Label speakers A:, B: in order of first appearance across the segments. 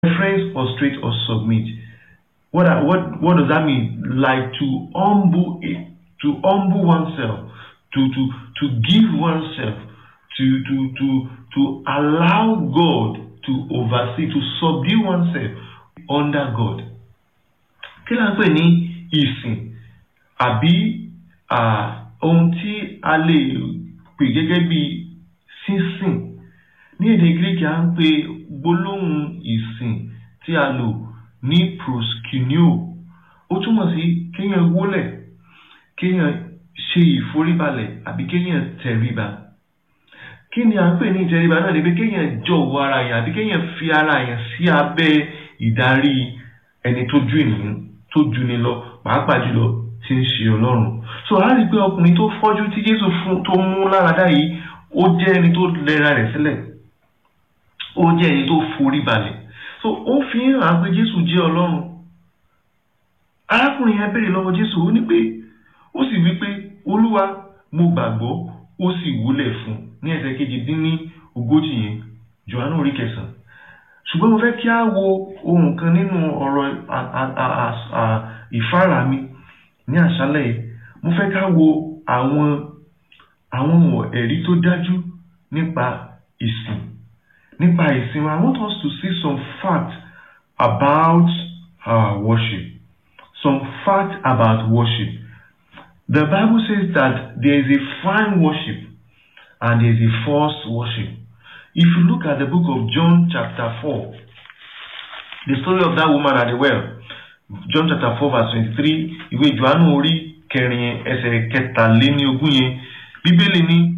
A: reference prostrate or submit. What, are- what, what does that mean? Like to humble it, to humble oneself, to, to, to give oneself, to, to, to, to allow God to oversee, to subdue oneself under God. Kí la ń pè ní ìsìn àbí ah, ohun tí a lè pè gẹ́gẹ́ bí sísìn? Ní èdè Gíríkì à ń pè gbólóhùn ìsìn tí a lò ní proskuneo. Ó túmọ̀ sí kéèyàn wólẹ̀, kéèyàn ṣe ìforíbalẹ̀ àbí kéèyàn tẹríba. Kí ni à ń pè ní ìtẹríba náà ni pé kéèyàn jọ̀wọ́ ara yẹn àbí kéèyàn fi ara yẹn sí abẹ́ ìdarí ẹni tó ju ènìyàn tó ju ni lọ pàápàá jùlọ tí ń ṣe Ọlọ́run. So a rí i pé ọkùnrin tó fọ́jú tí Jésù fún tó mú láradá yìí ó jẹ́ ẹni tó lẹ́ra rẹ̀ sílẹ̀ ó jẹ́ ẹni tó forí balẹ̀ so ó fi ń hàn pé Jésù jẹ́ Ọlọ́run arákùnrin yẹn béèrè lọ́wọ́ Jésù ó ní pé ó sì wí pé Olúwa mo gbàgbọ́ ó sì wúlẹ̀ fún un ní ẹsẹ̀ kejì dín ní ogójì yẹn Jòhánù orí kẹsàn-án ṣùgbọ́n mo fẹ́ kí á wo ohun kan nínú ọ̀rọ̀ a- a- a- a- a- ìfáàrà mi ní àṣálẹ̀ yìí mo fẹ́ ká wo àwọn àwọn ẹ̀rí tó dájú nípa ìsìn nípa ìsìn wa I want us to see some facts about our worship some facts about worship the Bible says that there is a fine worship and there is a false worship if you look at the book of John chapter 4 the story of that woman at the well John chapter 4 verse 23 ìwé Jòhánù orí kẹrin ẹsẹ̀ kẹtàléníogún yẹn bíbélì ní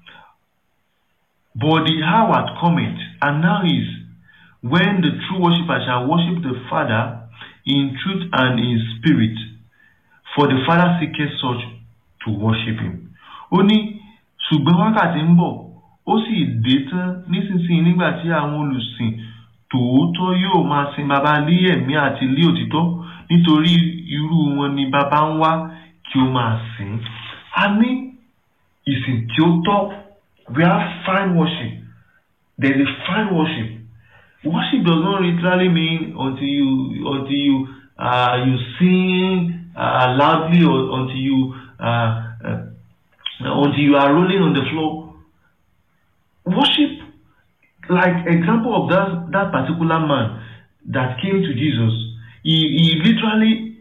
A: but the hour cometh and now is when the true worshipper shall worship the Father in truth and in spirit for the Father seeketh such to worship him. ó ní ṣùgbọ́n wákàtí ń bọ̀ ó sì dé tán nísinsìnyí nígbà tí àwọn olùsìn tòótọ́ yóò máa sin baba lé ẹ̀mí àti lé òtítọ́ nítorí irú wọn ni baba ń wá kí ó máa sìn. a ní ìsìn tí ó tọ́ we have fine worship there is a fine worship worship does not literally mean until you until you uh, you sing uh, loudly or until you uh, uh, until you are rolling on the floor worship like example of that that particular man that came to Jesus he he literally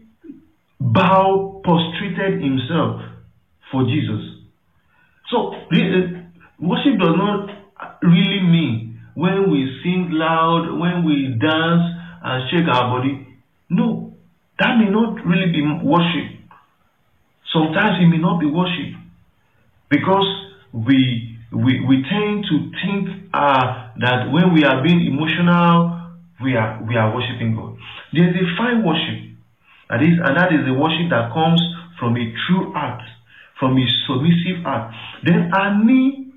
A: bow prostrated himself for Jesus so re- uh, worship does not really mean when we sing loud when we dance and shake our body no that may not really be worship sometimes it may not be worship because we we we tend to think uh, that when we are being emotional we are we are worshiping God there is a fine worship that is and that is the worship that comes from a true heart from a submissive heart then a ní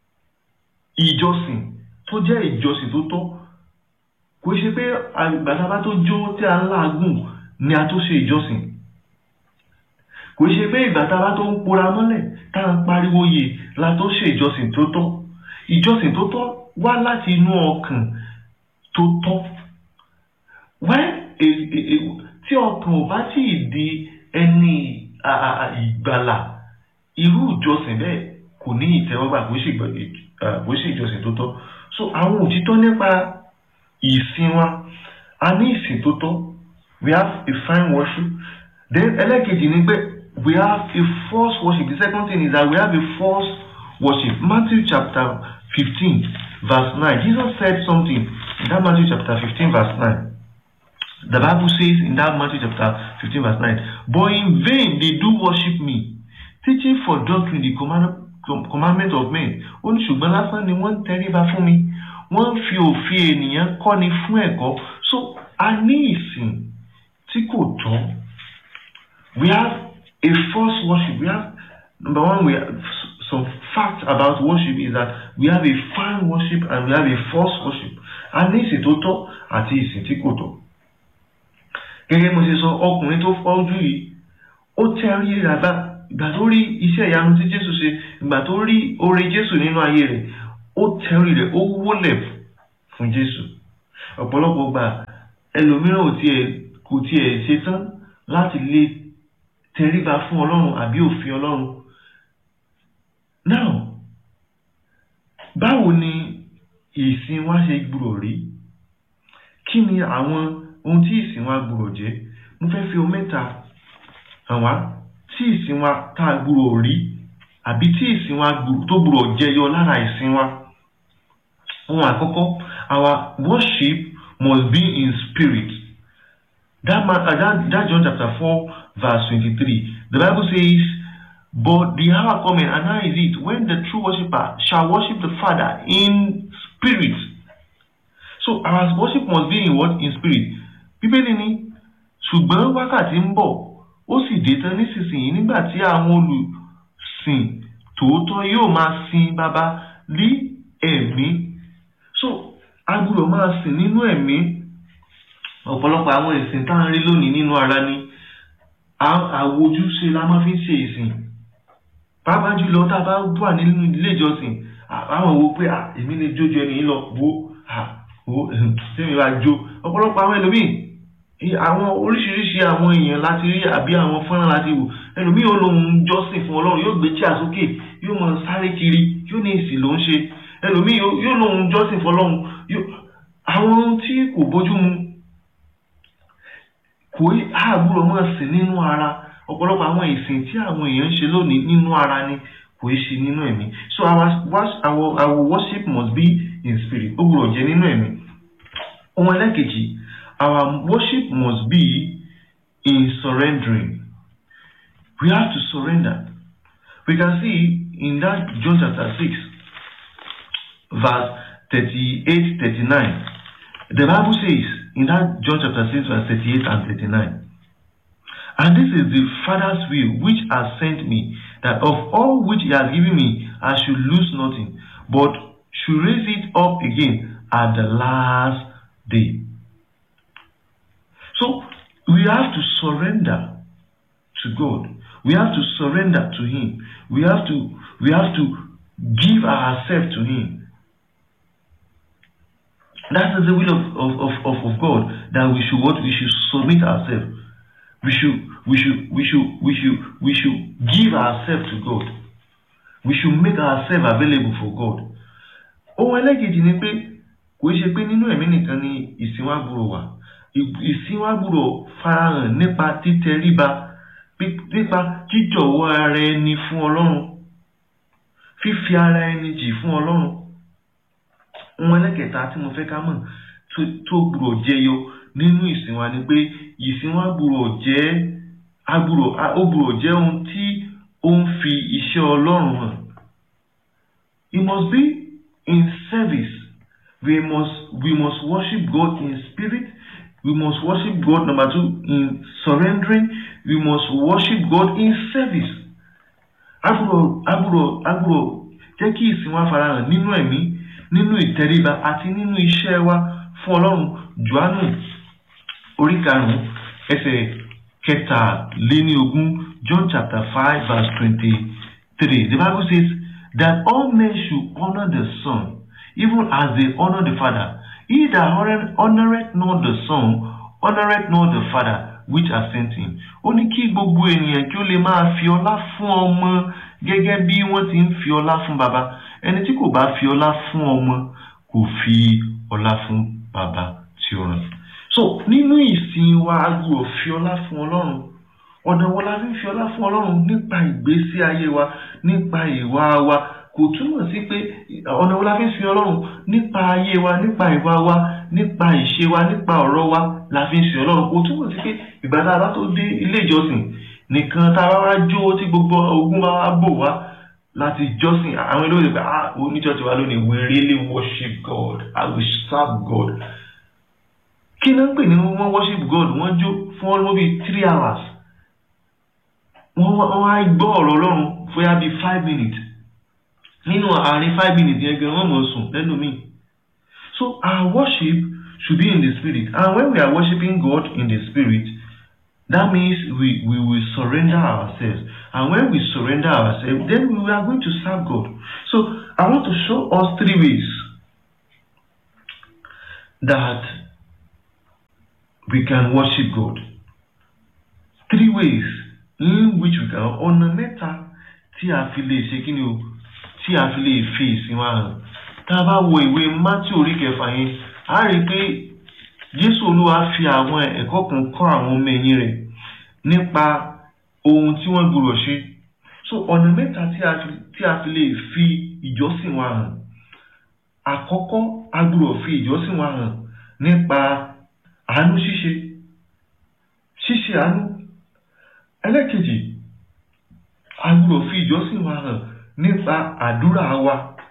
A: ìjọsìn tó jẹ́ ìjọsìn tó tọ́ kò ṣe pé àgbàdàbà tó jó tí a ń làágùn ni a tó ṣe ìjọsìn kò ṣe pé ìgbàdàbà tó ń pora mọ́lẹ̀ tá à ń pariwo yè la tó ṣe ìjọsìn tó tọ́ ìjọsìn tó tọ́ wá láti inú ọkàn tó tọ́ wẹ́ tí ọkàn ò bá tí ì di ẹni à- à- à- ìgbàlà irú ìjọsìn bẹ́ẹ̀ kò ní ìtẹ́wọ́gbà kò ṣe ìgbà- eh, kò ṣe ìjọsìn tó tọ́ so àwọn òtítọ́ nípa ìsìn wa a ní ìsìn tó tọ́ we have a fine worship then ẹlẹ́kejì ni pé we have a false worship the second thing is that we have a false worship Matthew chapter fifteen verse nine Jesus said something in that Matthew chapter fifteen verse nine the Bible says in that Matthew chapter fifteen verse nine but in vain they do worship me teaching for doctrine the command com- commandment of men ó ní ṣùgbọ́n lásán ni wọ́n ń tẹríba fún mi wọ́n ń fi òfin ènìyàn kọ́ni fún ẹ̀kọ́ so a ní ìsìn tí kò tọ́ we have a false worship we have number one we have s- some facts about worship is that we have a fine worship and we have a false worship a ní ìsìn tó tọ́ àti ìsìn tí kò tọ́ gẹ́gẹ́ mo ṣe sọ ọkùnrin tó fọ́jú yìí ó tẹ́rí ràbá ìgbà tó rí iṣẹ́ ìyanu tí Jésù ṣe ìgbà tó rí oore Jésù nínú ayé rẹ̀ ó tẹ́rí rẹ̀ ó wólẹ̀ fún Jésù ọ̀pọ̀lọpọ̀ gbà ẹlòmíràn ò tiẹ̀ kò tiẹ̀ ṣetán láti lè tẹríba fún ọlọ́run àbí òfin ọlọ́run now báwo ni ìsìn wa ṣe gbúrò rí kí ni àwọn ohun tí ìsìn wa gbúrò jẹ́ mo fẹ́ fi ohun mẹ́ta hàn wá tí ìsìn wa tá a gbúrò rí àbí tí ìsìn wa tó gbúrò jẹyọ lára ìsìn wa ohun àkọ́kọ́ our worship must be in spirit that, man, uh, that, that John chapter four verse twenty-three the Bible says but the hour coming and now is it when the true worshipper shall worship the Father in spirit so our worship must be in what in spirit bíbélì ni ṣùgbọ́n wákàtí ń bọ̀ ó sì dé tán nísinsìnyí nígbà tí àwọn olùsìn tòótọ́ yóò máa sin baba ní ẹ̀mí so a gbọ́dọ̀ máa sìn nínú ẹ̀mí ọ̀pọ̀lọpọ̀ àwọn ìsìn tá à ń rí lónìí nínú ara ni àwojúṣe la máa fi ń ṣe ìsìn pàápàá jùlọ tá a bá wà nínú ilé ìjọsìn àwọn wo pé èmi lè jójú ẹni yìí lọ wo wo tẹ́mi bá jó ọ̀pọ̀lọpọ̀ àwọn ẹlòmíì àwọn oríṣiríṣi àwọn èèyàn láti rí àbí àwọn fọ́nrán láti wò ẹlòmíì ó lóun jọ́sìn fún ọlọ́run yóò gbé chíà sókè yóò mọ sáré kiri yóò ní ìsìn ló ń ṣe ẹlòmíì yóò lóun jọ́sìn fún ọlọ́run àwọn ohun tí kò bójú mu kò àbúrò máa sìn nínú ara ọ̀pọ̀lọpọ̀ àwọn ìsìn tí àwọn èèyàn ń ṣe lónìí nínú ara ni kò í ṣe nínú ẹ̀mí so our, our, our worship must be in spirit ó gbọ́dọ̀ jẹ́ nínú ẹ̀mí ohun ẹlẹ́kejì our worship must be in surrendering we have to surrender we can see in that John chapter six verse thirty-eight thirty-nine the Bible says in that John chapter six verse thirty-eight and thirty-nine and this is the Father's will which has sent me that of all which he has given me I should lose nothing but should raise it up again at the last day. So we have to surrender to God. We have to surrender to Him. We have to we have to give ourselves to Him. That is the will of, of, of, of, of God that we should what we should submit ourselves. We should we should we should we should we should give ourselves to God. We should make ourselves available for God. Ohun ẹlẹ́kejì ni pé kò ṣe pé nínú ẹ̀mí nìkan ni ìsìn wa gbúrò wà. Ìsìn wa gbúrò farahàn nípa títẹríba nípa jíjọ̀wọ́ ara ẹni fún Ọlọ́run. Fífi ara ẹni jì fún Ọlọ́run. Ohun ẹlẹ́kẹta tí mo fẹ́ ká mọ̀ tó gbúrò jẹyọ nínú ìsìn wa ni pé ìsìn wa gbúrò jẹ́ agbúrò ó gbúrò jẹ́ ohun tí ó ń fi iṣẹ́ Ọlọ́run hàn. It must be in service. We must we must worship God in spirit. We must worship God number two in surrendering. We must worship God in service. Agbúrò agbúrò agbúrò jẹ́ kí ìsìn wa farahàn nínú ẹ̀mí nínú ìtẹríba àti nínú iṣẹ́ wa fún Ọlọ́run Jòhánù orí karùn-ún ẹsẹ̀ kẹtàléníogún John chapter five verse twenty-three the Bible says that all men should honour the Son even as they honour the Father he that honoureth not the Son honoureth not the Father which has sent him ó ní kí gbogbo ènìyàn kí ó lè máa fi ọlá fún ọmọ gẹ́gẹ́ bí wọ́n ti ń fi ọlá fún baba ẹni tí kò bá fi ọlá fún ọmọ kò fi ọlá fún baba tí ó rán so nínú ìsìn wa a gbọ́dọ̀ fi ọlá fún Ọlọ́run ọ̀nà wo la fi ń fi ọlá fún Ọlọ́run nípa ìgbésí ayé wa nípa ìwà wa kò túmọ̀ sí pé ọ̀nà wo la fi ń fi Ọlọ́run nípa ayé wa nípa ìwà wa nípa ìṣe wa nípa ọ̀rọ̀ wa la fi ń fi Ọlọ́run kò túmọ̀ sí pé ìgbà tá a bá tó dé ilé ìjọsìn nìkan tá a bá wá jó tí gbogbo ogun bá wá bò wá láti jọ́sìn àwọn olóyè pé ah oníjọ́sìn wa lónìí we really worship God I will serve God kí ló ń pè ní wọ́n worship God wọ́n jó fún ọlọ́mọ bíi three hours wọ́n wọ́n á gbọ́ ọ̀rọ̀ Ọlọ́run fóyá bíi five minutes nínú àárín five minutes yẹn gan wọ́n mọ̀ sùn lẹ́nu mi so our worship should be in the spirit and when we are worshiping God in the spirit that means we we will surrender ourselves and when we surrender ourselves then we are going to serve God so I want to show us three ways that we can worship God. Three ways in which we can ọ̀nà mẹ́ta tí a fi lè ṣe kí ni o tí a fi lè fi ìsìn wa hàn. Tá a bá wo ìwé Mátí orí kẹfà yẹn, a rí i pé Jésù Olúwa fi àwọn ẹ̀kọ́ kan kọ́ àwọn ọmọ ẹ̀yìn rẹ̀ nípa ohun tí wọ́n gbọ́dọ̀ ṣe. So ọ̀nà mẹ́ta tí a fi tí a fi lè fi ìjọsìn wa hàn. Àkọ́kọ́ a gbọ́dọ̀ fi ìjọsìn wa hàn nípa àánú ṣíṣe ṣíṣe àánú ẹlẹ́kejì a gbọ́dọ̀ fi ìjọsìn wa hàn nípa àdúrà wa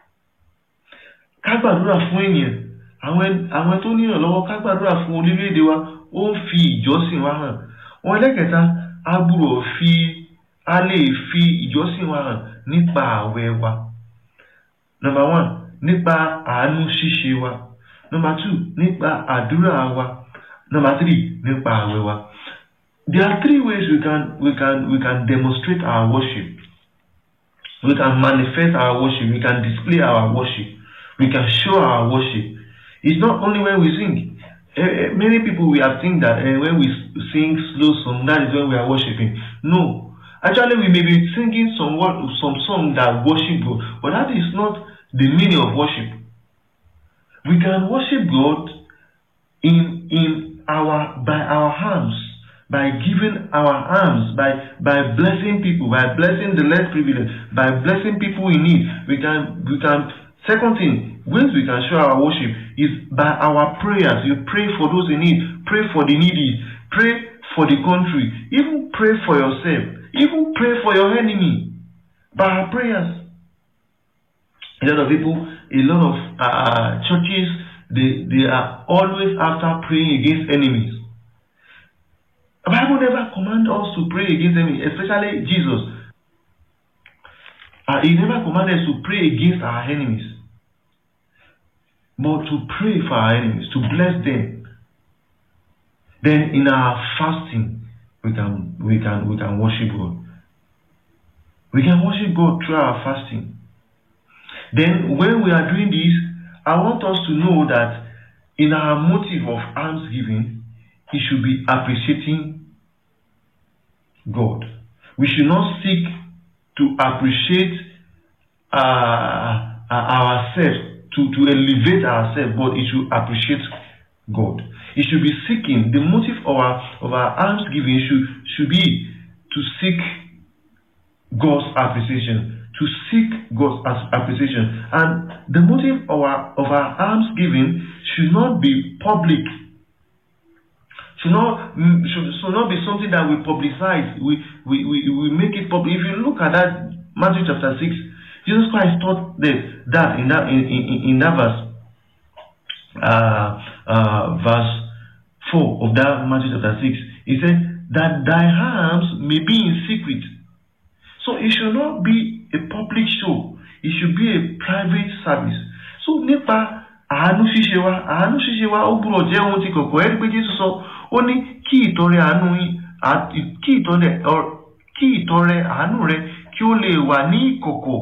A: ká gbàdúrà fún ènìyàn àwọn àwọn tó níyàn lọ́wọ́ ká gbàdúrà fún orílẹ̀-èdè wa ó ń fi ìjọsìn wa hàn wọn ẹlẹ́kẹta a gbọ́dọ̀ fi a lè fi ìjọsìn wa hàn nípa ààwẹ̀ wa number one nípa àánú ṣíṣe wa number two nípa àdúrà wa number three nípa ààwẹ̀ wa there are three ways we can we can we can demonstrate our worship we can manifest our worship we can display our worship we can show our worship it's not only when we sing uh, many people we have think that uh, when we sing slow song that is when we are worshiping no actually we may be singing some word some song that worship God but that is not the meaning of worship we can worship God in in our by our hands by giving our alms, by by blessing people, by blessing the less privileged, by blessing people in need. We can we can second thing, ways we can show our worship is by our prayers. You pray for those in need, pray for the needy, pray for the country, even pray for yourself, even pray for your enemy by our prayers. A lot of people, a lot of uh, churches, they, they are always after praying against enemies. The Bible never command us to pray against them, especially Jesus. Uh, he never commanded us to pray against our enemies, but to pray for our enemies, to bless them. Then in our fasting, we can we can we can worship God. We can worship God through our fasting. Then when we are doing this, I want us to know that in our motive of almsgiving, it should be appreciating God. We should not seek to appreciate uh, ourselves, to, to elevate ourselves, but it should appreciate God. It should be seeking, the motive of our, of our almsgiving should, should be to seek God's appreciation, to seek God's appreciation. And the motive of our, of our almsgiving should not be public should not should, should not be something that we publicize. We, we we we make it public. If you look at that Matthew chapter six, Jesus Christ taught that that in that in, in, in that verse uh, uh, verse four of that Matthew chapter six, he said that thy harms may be in secret. So it should not be a public show. It should be a private service. So nípa àánú ṣíṣe wa àánú ṣíṣe wa ó gbúdọ̀ jẹ́ ohun tí kọ̀kọ̀ ẹ́ rí pé Jésù sọ ó ní kí ìtọrẹ àánú yín kí ìtọrẹ kí ìtọrẹ àánú rẹ kí ó lè wà ní ìkọ̀kọ̀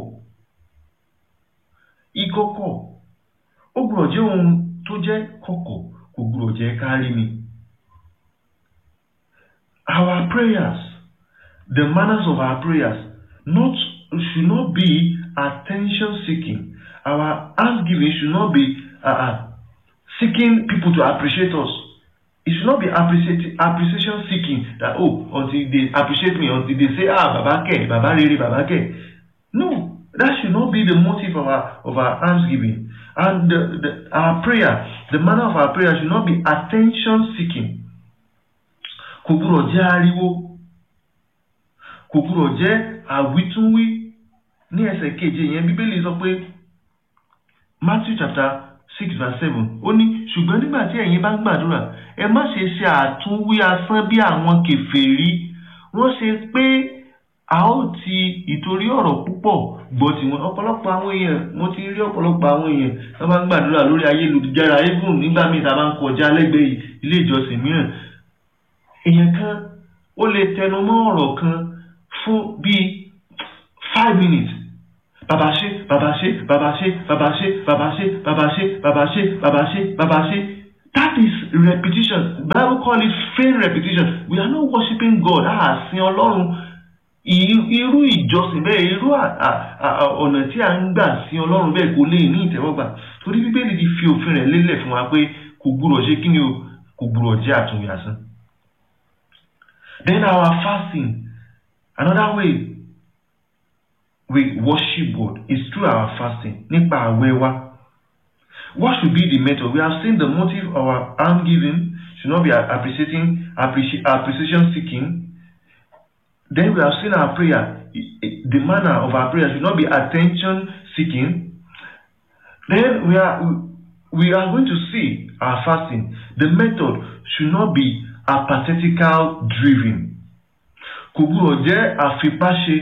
A: ìkọ̀kọ̀ ó gbúdọ̀ jẹ́ ohun tó jẹ́ kọ̀kọ̀ kò gbúdọ̀ jẹ́ kárí mi. Our prayers the manners of our prayers not should not be attention seeking our thanksgiving should not be uh, seeking people to appreciate us. It should not be appreciation seeking that oh until they appreciate me until they say ah baba ke baba rere baba ke. No, that should not be the motive of our of our thanksgiving. And the, the, our prayer, the manner of our prayer should not be attention seeking. Kò gbúdọ̀ jẹ́ ariwo. Kò gbúdọ̀ jẹ́ àwítúnwí. Ní ẹsẹ̀ keje yẹn Bíbélì sọ pé Matthew chapter six verse seven ó ní ṣùgbọ́n nígbà tí ẹ̀yin bá ń gbàdúrà ẹ má ṣe ṣe àtúnwí asán bí àwọn kèfèrí wọ́n ṣe pé a ó ti ìtorí ọ̀rọ̀ púpọ̀ gbọ́ tiwọn ọ̀pọ̀lọpọ̀ àwọn èèyàn mo ti rí ọ̀pọ̀lọpọ̀ àwọn èèyàn tó bá ń gbàdúrà lórí ayélujára even nígbà míì tá a bá ń kọjá lẹ́gbẹ̀ẹ́ ilé ìjọsìn mìíràn èèyàn kan ó lè tẹnu mọ́ ọ̀rọ̀ kan fún bíi five minutes bàbá ṣe bàbá ṣe bàbá ṣe bàbá ṣe bàbá ṣe bàbá ṣe bàbá ṣe bàbá ṣe bàbá ṣe that is repetition bible call it faint repetition we are not worshiping god a sin ọlọ́run irú ìjọsìn bẹ́ẹ̀ irú ọ̀nà tí a ń gbà sin ọlọ́run bẹ́ẹ̀ kò lè ní ìtẹ́wọ́gbà torí bíbélì ti fi òfin rẹ̀ lélẹ̀ fún wa pé kò gbúrọ̀ ṣe kí ni o kò gbúrọ̀ jẹ́ àtúnyàsán. then our fasting another way we worship God is through our fasting nípa àwẹ̀ wa. What should be the method? We have seen the motive of our almsgiving should not be appreciating appreci appreciation seeking. Then we have seen our prayer. The manner of our prayer should not be attention seeking. Then we are we are going to see our fasting. The method should not be apathetical driven. Kò gbúdọ̀ jẹ́ àfipáṣe.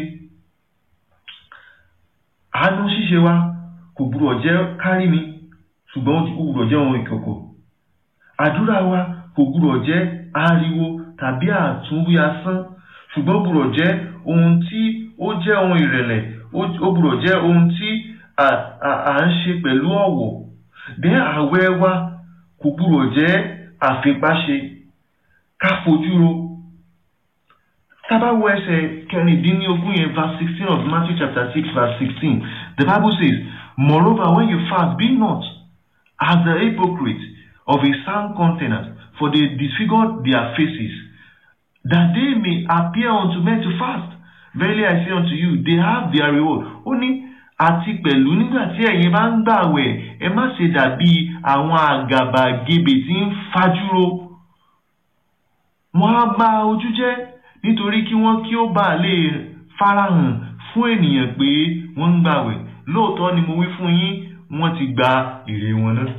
A: Àánú ṣíṣe wa kò gbúdọ̀ jẹ́ kárí mi ṣùgbọ́n ó gbúdọ̀ jẹ́ ohun ìkọ̀kọ̀. Àdúrà wa kò gbúdọ̀ jẹ́ ariwo tàbí àtúnwí asán ṣùgbọ́n ó gbúdọ̀ jẹ́ ohun tí ó jẹ́ ohun ìrẹ̀lẹ̀ ó gbúdọ̀ jẹ́ ohun tí à ń ṣe pẹ̀lú ọ̀wọ̀. Bẹ́ẹ̀ àwẹ̀ wa kò gbúdọ̀ jẹ́ àfipáṣe ká fojú ro. Tá bá wo ẹsẹ̀ kẹrìndínlógún yẹn verse sixteen of Matthew chapter six verse sixteen the Bible says moreover when you fast be not as the hypocrites of a sound countenance for they disfigure their faces that they may appear unto men to fast verily I say unto you they have their reward ó ní àti pẹ̀lú nígbà tí ẹ̀yin bá ń gbàwẹ̀ ẹ má ṣe dàbí àwọn àgàbàgebè tí ń fajúro wọ́n á bà ojú jẹ́ nítorí kí wọ́n kí ó bàa lè farahàn fún ènìyàn pé wọ́n ń gbàwẹ̀ lóòótọ́ ni mo wí fún yín wọ́n ti gba èrè wọn náà.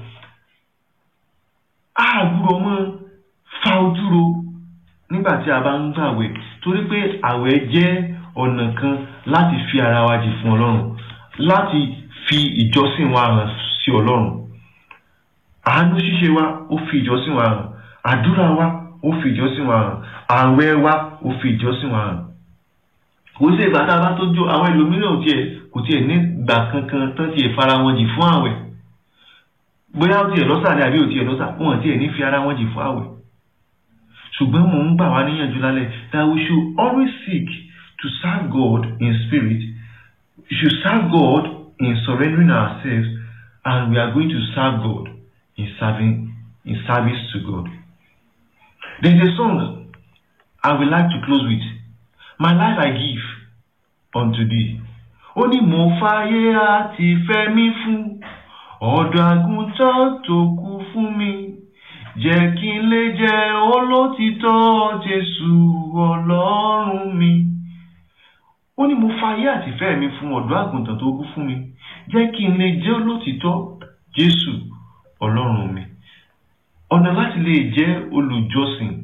A: a gbúdọ̀ mọ́ fa ojú ro nígbà tí a bá ń gbàwẹ̀ torí pé àwẹ̀ jẹ́ ọ̀nà kan láti fi ara wa jì fún ọlọ́run láti fi ìjọsìn wa hàn sí ọlọ́run àánú ṣíṣe wa ó fi ìjọsìn wa hàn àdúrà wa ó fi ìjọsìn wa hàn àwẹ̀ wa ó fi ìjọsìn wa hàn kò sí ìgbà tá a bá tó jó àwọn ẹlòmíràn ò tiẹ̀ kò tiẹ̀ ní gbà kankan tán tiẹ̀ fara wọn jì fún àwẹ̀ bóyá ó tiẹ̀ lọ́sà ni àbí ò tiẹ̀ lọ́sà wọn tiẹ̀ ní fi ara wọn jì fún àwẹ̀ ṣùgbọ́n mò ń gbà wá níyànjú lálẹ́ that we should always seek to serve God in spirit we should serve God in surrendering ourselves and we are going to serve God in serving in service to God. There is a song I would like to close with. My life I give unto thee. Ó ní mo fàyè àti fẹ́ mi fún ọ̀dọ́ àgùntàn tó kú fún mi. Jẹ́ kí n lè jẹ́ olótìtọ́ Jésù Ọlọ́run mi. Ó ní mo fàyè àti fẹ́ mi fún ọ̀dọ́ àgùntàn tó kú fún mi. Jẹ́ kí n lè jẹ́ olótìtọ́ Jésù Ọlọ́run mi. Ọ̀nà láti lè jẹ́ olùjọsìn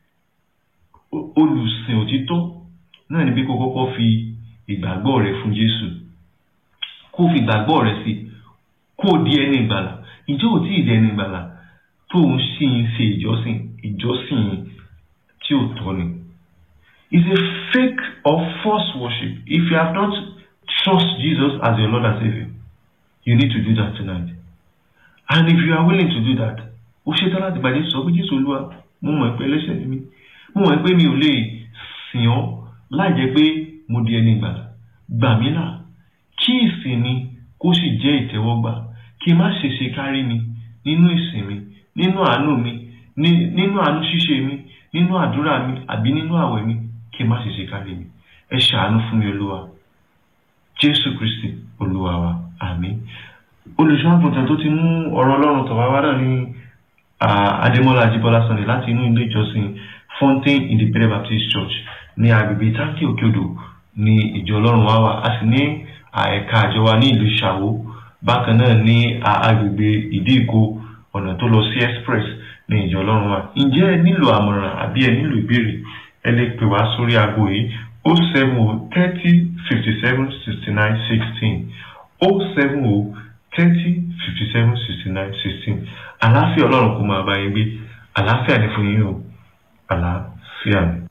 A: olùsìn òtítọ́ náà ni bí kò kọ́kọ́ fi ìgbàgbọ́ rẹ fún Jésù kó fi ìgbàgbọ́ rẹ sí kó di ẹni ìgbàlà ìjọ ò tí ì di ẹni ìgbàlà tó ń ṣì ń ṣe ìjọsìn ìjọsìn tí ò tọ́ ni. It's a fake or false worship if you have not trust Jesus as your Lord and Saviour you need to do that tonight and if you are willing to do that ó ṣetán láti bá Jésù sọ pé Jésù Olúwa mo mọ̀ pé ẹlẹ́ṣẹ̀ ni mí mo mọ̀ pé mi ò lè sìn ọ́ láì jẹ́ pé mo di ẹni ìgbàlà gbà mí là kí ìsìn mi kó sì jẹ́ ìtẹ́wọ́gbà kí n má ṣe ṣe kárí mi nínú ìsìn mi nínú àánú mi nínú àánú ṣíṣe mi nínú àdúrà mi àbí nínú àwẹ̀ mi kí n má ṣe ṣe kárí mi ẹ ṣàánú fún mi olúwa jésù kristi olúwa wa àmín olùṣọ́ àgùntàn tó ti mú ọ̀rọ̀ ọlọ́run tọ̀ wá wá náà ní adémọ́lá ajíbọ́lá sunday láti inú ilé ìjọsìn fountain independent baptist church ní agbègbè táǹkì òkèodò ní ìjọ ọlọ́run wa wà a sì ní ẹ̀ka àjọ wa ní ìlú ṣàwó bákan náà ní agbègbè ìdí ìkó ọ̀nà tó lọ sí express ní ìjọ ọlọ́run wa ǹjẹ́ ẹ nílò àmọ̀ràn àbí ẹ nílò ìbéèrè ẹ lè pè wá sórí aago yìí o seven o thirty fifty seven sixty nine sixteen o seven o thirty fifty seven sixty nine sixteen àlàáfíà ọlọ́run kò máa bá yín gbé àlàáfíà ní fún yín o àlàáfíà ni.